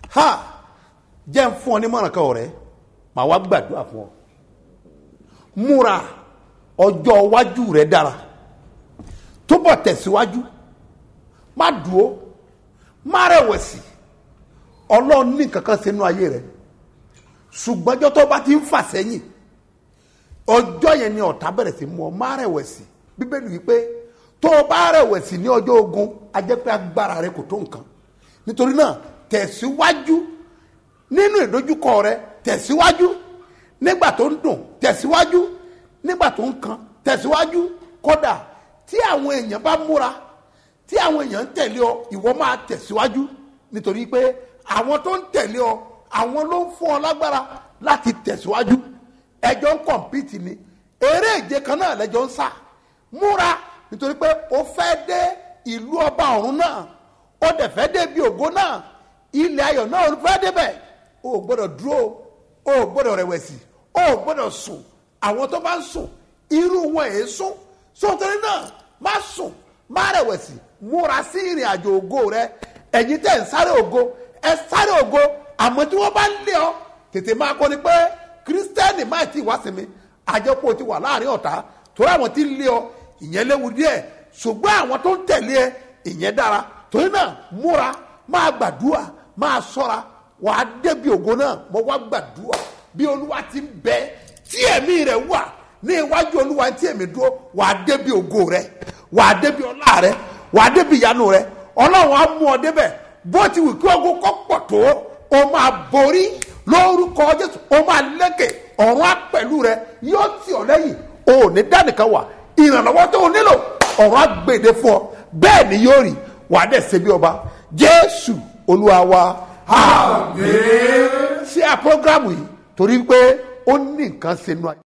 ha jẹ́ ń fún ọ ní mọ̀ràn kan ọ̀rẹ́ màá wá gbàdúrà fún ọ múra ọjọ́ iwájú rẹ dára túbọ̀ tẹ̀síwájú má dúró má rẹ̀wẹ̀sì ọlọ́run ní kankan sínú ayé rẹ ṣùgbọ́n ọjọ́ tó bá ti ń fà sẹ́yìn ọjọ́ yẹn ni ọ̀tá bẹ̀rẹ̀ sí mú ọ má rẹ̀wẹ̀sì bíbélì wípé tó o bá rẹ̀wẹ̀sì ní ọjọ́ ogun a jẹ́ pé agbára rẹ kò tó nǹkan nítorí náà tẹ̀síwájú nínú ìdojúkọ rẹ tẹ̀síwájú nígbà tó ń dùn tẹ̀síwájú nígbà tó ń kan tẹ̀síwájú kódà tí àwọn èèyàn bá múra tí àwọn èèyàn ń tẹ̀lé ọ ìwọ máa tẹ̀síwájú nítorí pé àwọn tó ń tẹ̀lé ọ àwọn ló ń fún ọ lágbára láti tẹ̀síwájú ẹjọ́ ń kọ̀mpìtì ni eré ìje kan náà lẹ́jọ́ ń sá múra nítorí pé o fẹ́ dé ìlú ọba ọ̀run náà o dẹ̀ fẹ́ dé bí ògo náà ilẹ̀ ayọ̀ náà o fẹ́ débẹ̀ o ò gbọ́dọ̀ dúró o ò gbọ́dọ̀ rẹ̀wẹ̀sì o ò gbọ́dọ̀ sùn àwọn tó bá ń sùn irú wọn èé sùn sọtẹ́rì náà má sùn má rẹ̀wẹ̀sì múra sí ìrìn àjò ògo rẹ ẹ̀yin tẹ̀ ń sáré ògo ẹ sáré ògo àmọ́ tí wọ́n bá ń lé ọ tètè máa kọ́ ni pé kírísítẹ́nì máa ti wá sí mi àjẹpọ̀ ti wà láàrin ọ̀tá torí àwọn tí ń lé ọ ìyẹn léwu díẹ̀ ṣùgbọ́n àwọn tó ń tẹ̀lé ẹ ìyẹn dára torí náà múra máa gbàdúrà máa sọ́ra wà á débi ògo náà mo wá gbàdúrà bí olúwa ti ń bẹ tí ẹ̀mí rẹ̀ wà ní iwájú olúwa tí èmi dúró wà á débi ògo rẹ wà á débi ọlá rẹ wà á débi ìyanu rẹ ọlọ́run á mú ọ débẹ̀ bó ti wù kí ogun kọ́ pọ̀ tó o máa borí lórúkọ jésù o máa lékè ọ̀run á pẹ̀lú rẹ yóò tì ọ́ lẹ́yìn o ò ní dánìkan wà ìrànlọ́wọ́ tó o nílò ọ̀run á gbèdé fún ọ bẹ́ẹ̀ ni yóò rí wà á dẹ̀ ṣe bí ọba jésù olúwa wa àmín ṣé a programu yìí torí pé ó ní nǹkan ṣe nù ayé.